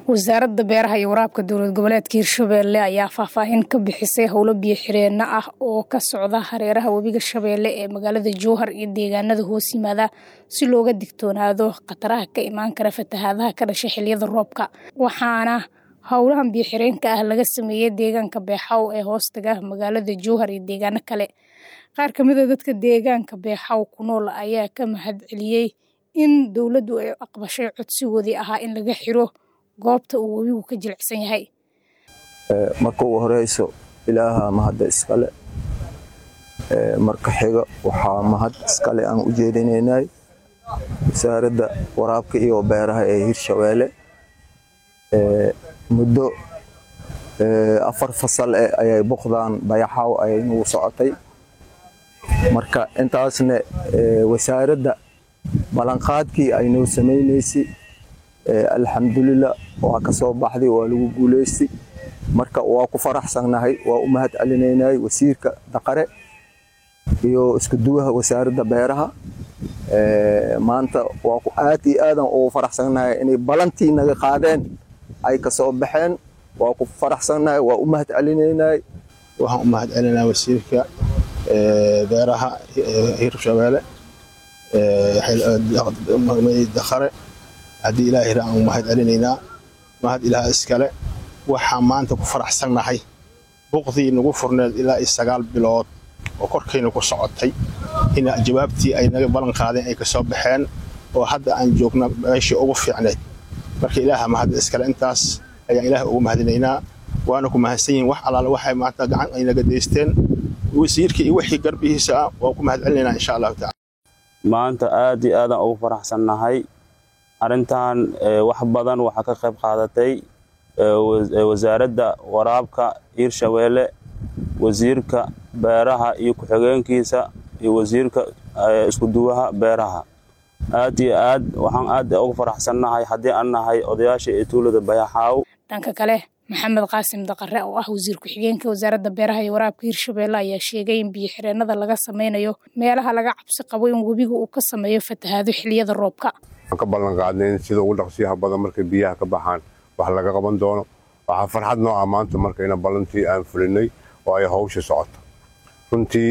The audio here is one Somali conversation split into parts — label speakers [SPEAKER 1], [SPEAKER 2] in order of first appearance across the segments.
[SPEAKER 1] wasaaradda beeraha iyo waraabka dowlad goboleedka hirshabeelle ayaa faahfaahin ka bixisay howlo biyo xireenno ah oo ka socda hareeraha webiga shabeelle ee magaalada jowhar iyo deegaanada hoos yimaada si looga digtoonaado khataraha ka imaan kara fatahaadaha ka dhasha xiliyada roobka waxaana howlahan biyo xireenka ah laga sameeyey deegaanka beexaw ee hoostaga magaalada jowhar iyo deegaano kale qaar kamid a dadka deegaanka beexaw ku nool ayaa ka mahad celiyey in dowladdu ay aqbashay codsigoodii ahaa in laga xiro goobta uu webigu ka jilicsan yahay
[SPEAKER 2] marka ugu horeyso ilaaha mahadda iskale marka xiga waxaa mahad iskale aan u jeedinaynay wasaaradda waraabka iyo beeraha ee hirshabeelle muddo afar fasal eh ayay boqdaan bayaxaaw ayay nagu socotay marka intaasna wasaaradda ballanqaadkii ay noo samaynaysay alxamdulilah waa ka soo baxday waa lagu guulaystay marka waa ku faraxsannahay waa u mahad celinaynay wasiirka daqare iyo isku duwaha wasaaradda beeraha maanta waa ku aad iyo aadan ugu faraxsannahay inay balantii naga qaadeen ay ka soo baxeen waa ku faraxsannahay waa u mahad celinaynay
[SPEAKER 3] waxaan u mahad celinaa wasiirka beeraha hirshabeelle daqare haddii ilaahay aan u mahad celinaynaa mahad ilaah iskale waxaan maanta ku faraxsannahay buqdii nagu furneed ilaa iyo sagaal bilood oo korkayna ku socotay in jawaabtii ay naga ballan qaadeen ay ka soo baxeen oo hadda aan joogna meeshii ugu fiicneyd marka ilaaha mahadda iskale intaas ayaan ilaah ugu mahadinaynaa waana ku mahadsan yihin wax allaale waxay maanta gacan ay naga daysteen wasiirka iyo wixii garbihiisa ah waan ku mahad celinaynaa insha allahu tacala
[SPEAKER 4] maanta aad iyo aadaan ugu faraxsannahay arrintan wax badan waxaa ka qayb qaadatay wasaaradda waraabka hirshabeelle wasiirka beeraha iyo ku-xigeenkiisa iyo wasiirka iskuduwaha beeraha aad iyo aad waxaan aad ugu faraxsannahay haddii aan nahay odayaasha ee tuulada bayaxaaw
[SPEAKER 1] dhanka kale maxamed qaasim daqare oo ah wasiir ku-xigeenka wasaaradda beeraha iyo waraabka hirshabeelle ayaa sheegay in biyo xireenada laga sameynayo meelaha laga cabsi qabo in webiga uu ka sameeyo fatahaado xiliyada roobka
[SPEAKER 5] waxaan ka ballan qaadnay in sida ugu dhaqsiyaha badan markay biyaha ka baxaan wax laga qaban doono waxaa farxad noo ah maanta markayna ballantii aan fulinay oo ay hawsha socoto runtii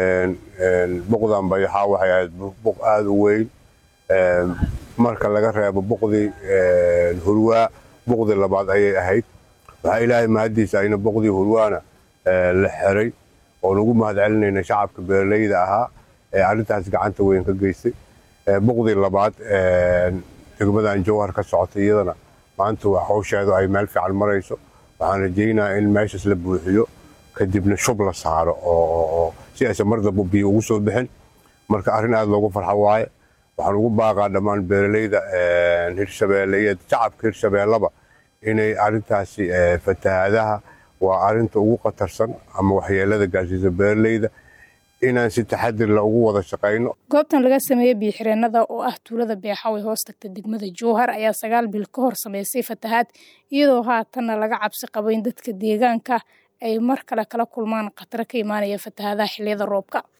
[SPEAKER 5] buqdan bayaxaa waxay ahayd buq aada u weyn marka laga reebo buqdii hurwaa buqdii labaad ayay ahayd waxaa ilaahay mahaddiisa ayna buqdii hurwaana la xiray oo nagu mahad celinayna shacabka beeraleyda ahaa ee arrintaas gacanta weyn ka geystay buqdii labaad degmadan jowhar ka socotay iyadana maanta hawsheedu ay meel fiican marayso waxaan rajaynayaa in meeshaas la buuxiyo kadibna shub la saaro oo si aysan mar damba biyo ugu soo bixin marka arrin aada loogu farxo waaye waxaan ugu baaqaa dhammaan beeraleyda hirshabeelle iyo shacabka hirshabeelleba inay arrintaasi fatahaadaha waa arrinta ugu khatarsan ama waxyeelada gaarsiisa beeraleyda inaan si taxadir la ugu wada shaqayno
[SPEAKER 1] goobtan laga sameeyey biyo xireenada oo ah tuulada beexaw ee hoos tagta degmada jowhar ayaa sagaal bil ka hor sameysay fatahaad iyadoo haatanna laga cabsi qabo in dadka deegaanka ay mar kale kala kulmaan khataro ka imaanaya fatahaadaha xiliyada roobka